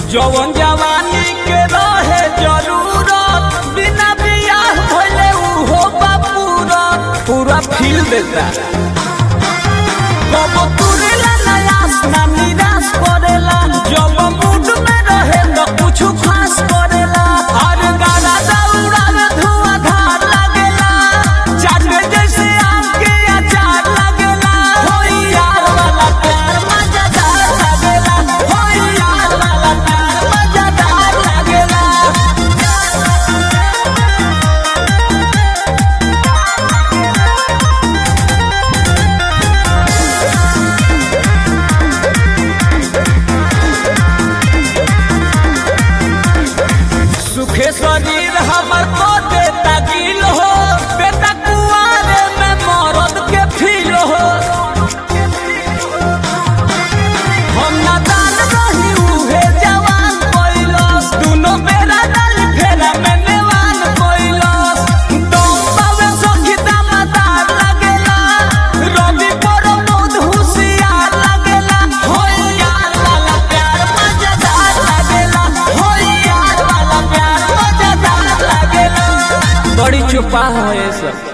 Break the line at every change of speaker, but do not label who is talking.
जवन जवानी के रहे जरूरत बिना बियाह भइले उहो बापूरत पूरा फील देता कब तुरेला नयास ना निराश करेला जब मूड में रहे तो कुछ खास करेला हर गाना दौड़ा में धुआंधार लगेला चाटे जैसे आम के अचार लगेला होई यार वाला प्यार मजेदार लगेला होई यार वाला प्यार मजेदार लगेला सुखे शरीर हमर को देता गिल हो बेटा कुआरे में मरद के फील हो हम नादान रही उहे जवान कोइलस दुनो बेरा डाली फेरा में नेवान कोइलस दम पावे सखी दामदार लगेला रवि पर मोद हुसियार लगेला होई यार वाला प्यार मजेदार लगेला होई यार वाला प्यार मजेदार लगेला बड़ी चुपा है सब